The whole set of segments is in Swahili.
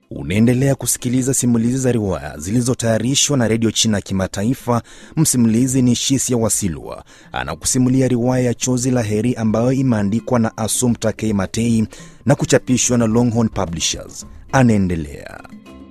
Unaendelea kusikiliza simulizi za riwaya zilizotayarishwa na redio China ya Kimataifa. Msimulizi ni Shisia Wasilwa, anakusimulia riwaya ya Chozi la Heri ambayo imeandikwa na Assumpta K. Matei na kuchapishwa na Longhorn Publishers. Anaendelea.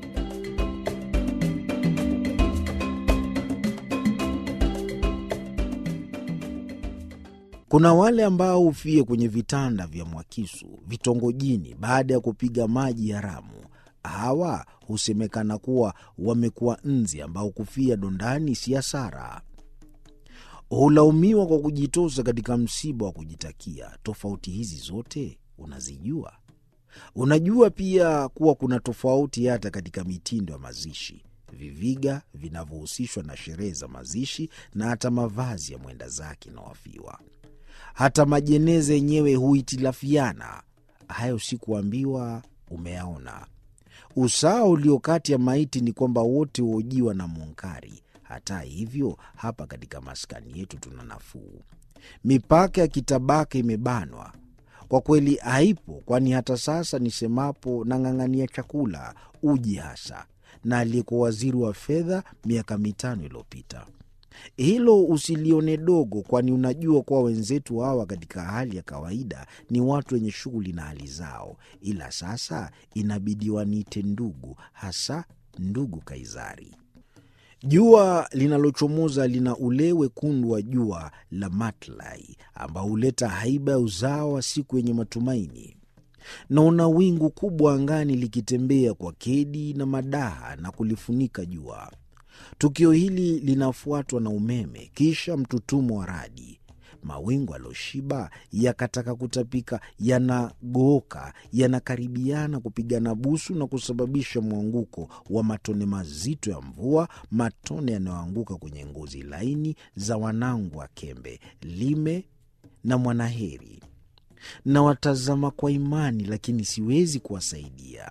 Kuna wale ambao hufie kwenye vitanda vya Mwakisu vitongojini baada ya kupiga maji haramu. Hawa husemekana kuwa wamekuwa nzi ambao kufia dondani si hasara. Hulaumiwa kwa kujitosa katika msiba wa kujitakia. Tofauti hizi zote unazijua? Unajua pia kuwa kuna tofauti hata katika mitindo ya mazishi, viviga vinavyohusishwa na sherehe za mazishi na hata mavazi ya mwenda zake na wafiwa. Hata majeneza yenyewe huhitilafiana. Hayo sikuambiwa, umeyaona. Usawa ulio kati ya maiti ni kwamba wote huojiwa na munkari. Hata hivyo, hapa katika maskani yetu tuna nafuu. Mipaka ya kitabaka imebanwa kwa kweli, haipo, kwani hata sasa nisemapo nang'ang'ania chakula, uji hasa, na aliyekuwa waziri wa fedha miaka mitano iliyopita. Hilo usilione dogo, kwani unajua kuwa wenzetu hawa katika hali ya kawaida ni watu wenye shughuli na hali zao, ila sasa inabidi waniite ndugu, hasa ndugu Kaizari. Jua linalochomoza lina ule wekundu wa jua la matlai ambao huleta haiba ya uzao wa siku yenye matumaini. Naona wingu kubwa angani likitembea kwa kedi na madaha na kulifunika jua. Tukio hili linafuatwa na umeme, kisha mtutumo wa radi. Mawingu aloshiba yakataka kutapika, yanagooka, yanakaribiana kupigana busu na kusababisha mwanguko wa matone mazito ya mvua, matone yanayoanguka kwenye ngozi laini za wanangu wa Kembe, Lime na Mwanaheri. Na watazama kwa imani, lakini siwezi kuwasaidia.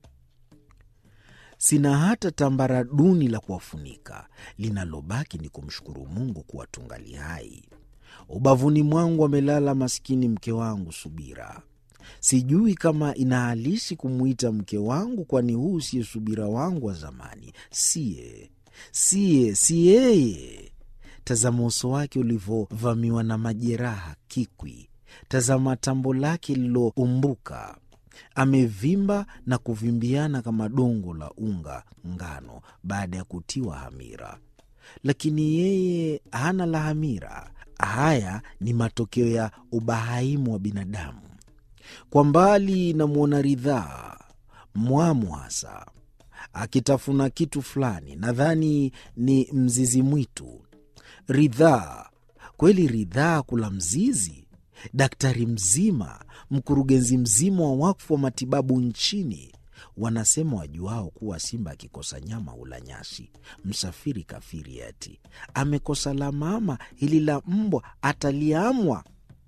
Sina hata tambara duni la kuwafunika. Linalobaki ni kumshukuru Mungu kuwa tungali hai. Ubavuni mwangu amelala maskini mke wangu Subira. Sijui kama inahalisi kumwita mke wangu, kwani huu siye Subira wangu wa zamani. Siye, siye, si yeye. Tazama uso wake ulivyovamiwa na majeraha kikwi. Tazama tambo lake lililoumbuka amevimba na kuvimbiana kama dongo la unga ngano baada ya kutiwa hamira, lakini yeye hana la hamira. Haya ni matokeo ya ubahaimu wa binadamu. Kwa mbali namwona Ridhaa mwamu hasa akitafuna kitu fulani, nadhani ni mzizi mwitu. Ridhaa kweli, Ridhaa kula mzizi daktari mzima, mkurugenzi mzima wa wakfu wa matibabu nchini. Wanasema wajuao kuwa simba akikosa nyama hula nyasi. Msafiri kafiri ati amekosa la mama, hili la mbwa ataliamwa.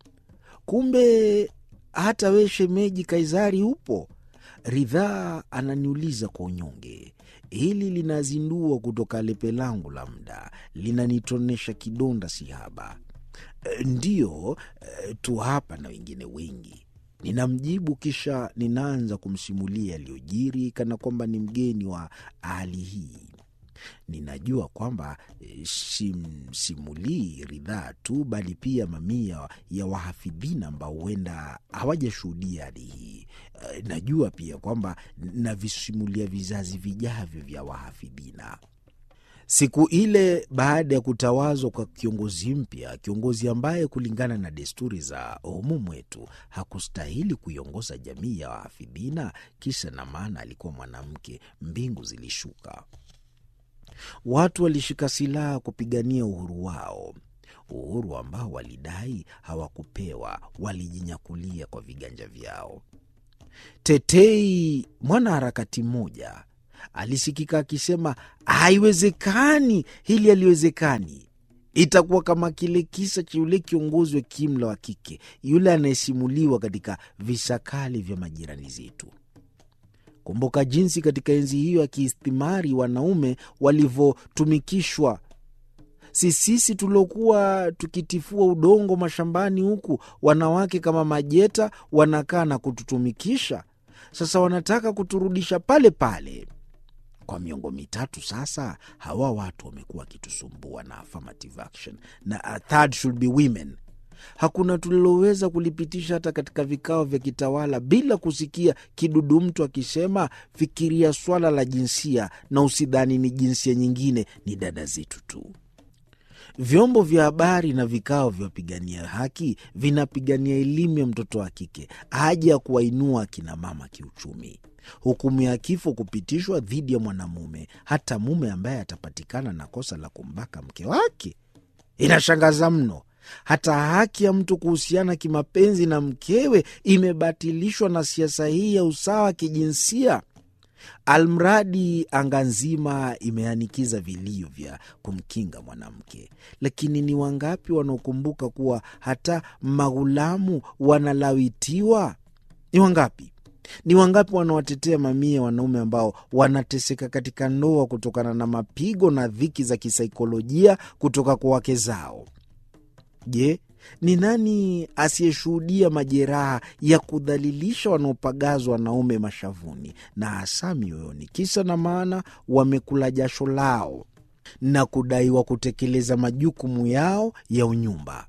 Kumbe hata we shemeji Kaizari upo? Ridhaa ananiuliza kwa unyonge. Hili linazindua kutoka lepe langu la muda, linanitonesha kidonda sihaba. Ndiyo tu hapa na wengine wengi, ninamjibu, kisha ninaanza kumsimulia yaliyojiri kana kwamba ni mgeni wa hali hii. Ninajua kwamba simsimulii Ridhaa tu, bali pia mamia ya wahafidhina ambao huenda hawajashuhudia hali hii. Najua pia kwamba navisimulia vizazi vijavyo vya wahafidhina. Siku ile baada ya kutawazwa kwa kiongozi mpya, kiongozi ambaye kulingana na desturi za humu mwetu hakustahili kuiongoza jamii ya wahafidhina, kisa na maana alikuwa mwanamke, mbingu zilishuka. Watu walishika silaha kupigania uhuru wao, uhuru ambao walidai hawakupewa, walijinyakulia kwa viganja vyao. Tetei, mwanaharakati mmoja alisikika akisema, haiwezekani, hili haliwezekani. Itakuwa kama kile kisa cha yule kiongozi wa kiimla wa kike, yule anayesimuliwa katika visakali vya majirani zetu. Kumbuka jinsi katika enzi hiyo ya kiistimari wanaume walivyotumikishwa. Si sisi tuliokuwa tukitifua udongo mashambani, huku wanawake kama majeta wanakaa na kututumikisha Sasa wanataka kuturudisha pale pale. Kwa miongo mitatu sasa, hawa watu wamekuwa wakitusumbua na affirmative action na a third should be women. Hakuna tuliloweza kulipitisha hata katika vikao vya kitawala bila kusikia kidudu mtu akisema, fikiria swala la jinsia na usidhani ni jinsia nyingine, ni dada zetu tu. Vyombo vya habari na vikao vya wapigania haki vinapigania elimu ya mtoto wa kike, haja ya kuwainua akina mama kiuchumi, hukumu ya kifo kupitishwa dhidi ya mwanamume, hata mume ambaye atapatikana na kosa la kumbaka mke wake. Inashangaza mno. Hata haki ya mtu kuhusiana kimapenzi na mkewe imebatilishwa na siasa hii ya usawa wa kijinsia. Almradi anga nzima imeanikiza vilio vya kumkinga mwanamke, lakini ni wangapi wanaokumbuka kuwa hata maghulamu wanalawitiwa? Ni wangapi? Ni wangapi wanawatetea mamia ya wanaume ambao wanateseka katika ndoa kutokana na mapigo na dhiki za kisaikolojia kutoka kwa wake zao? Je, ni nani asiyeshuhudia majeraha ya kudhalilisha wanaopagazwa wanaume mashavuni na hasa mioyoni, kisa na maana wamekula jasho lao na kudaiwa kutekeleza majukumu yao ya unyumba?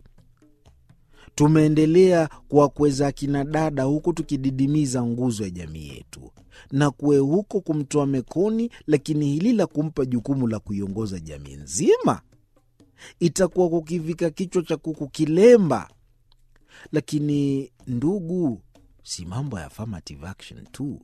Tumeendelea kuwakweza akina dada huku tukididimiza nguzo ya jamii yetu na kuwe huko kumtoa mekoni, lakini hili la kumpa jukumu la kuiongoza jamii nzima itakuwa kukivika kichwa cha kuku kilemba. Lakini ndugu, si mambo ya affirmative action tu.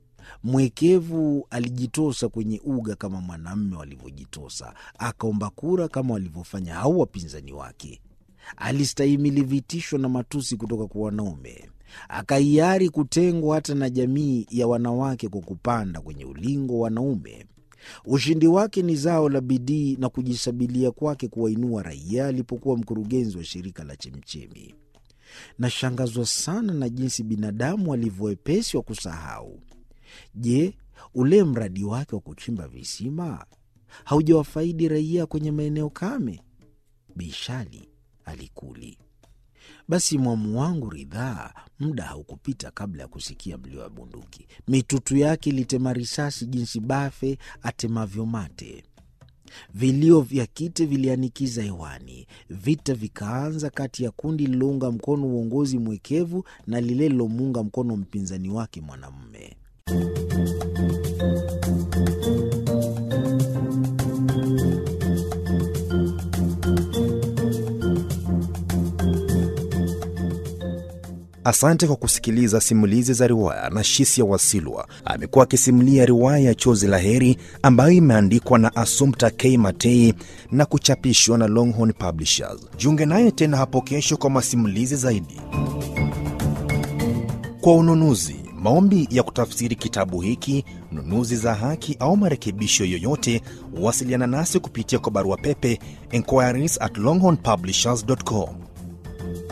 Mwekevu alijitosa kwenye uga kama mwanamme walivyojitosa, akaomba kura kama walivyofanya hao wapinzani wake. Alistahimili vitisho na matusi kutoka kwa wanaume, akahiari kutengwa hata na jamii ya wanawake kwa kupanda kwenye ulingo wa wanaume. Ushindi wake ni zao la bidii na kujisabilia kwake kuwainua raia alipokuwa mkurugenzi wa shirika la Chemchemi. Nashangazwa sana na jinsi binadamu alivyowepesi wa kusahau. Je, ule mradi wake wa kuchimba visima haujawafaidi raia kwenye maeneo kame? Bishali alikuli. Basi mwamu wangu ridhaa, muda haukupita kabla ya kusikia mlio wa bunduki. Mitutu yake ilitema risasi jinsi bafe atemavyo mate. Vilio vya kite vilianikiza hewani. Vita vikaanza kati ya kundi lilounga mkono uongozi mwekevu na lile lilomuunga mkono mpinzani wake mwanamume. Asante kwa kusikiliza simulizi za riwaya na Shisia Wasilwa. Amekuwa akisimulia riwaya ya Chozi la Heri ambayo imeandikwa na Assumpta K Matei na kuchapishwa na Longhorn Publishers. Jiunge naye tena hapo kesho kwa masimulizi zaidi. Kwa ununuzi, maombi ya kutafsiri kitabu hiki, nunuzi za haki au marekebisho yoyote, wasiliana nasi kupitia kwa barua pepe inquiries at longhornpublishers.com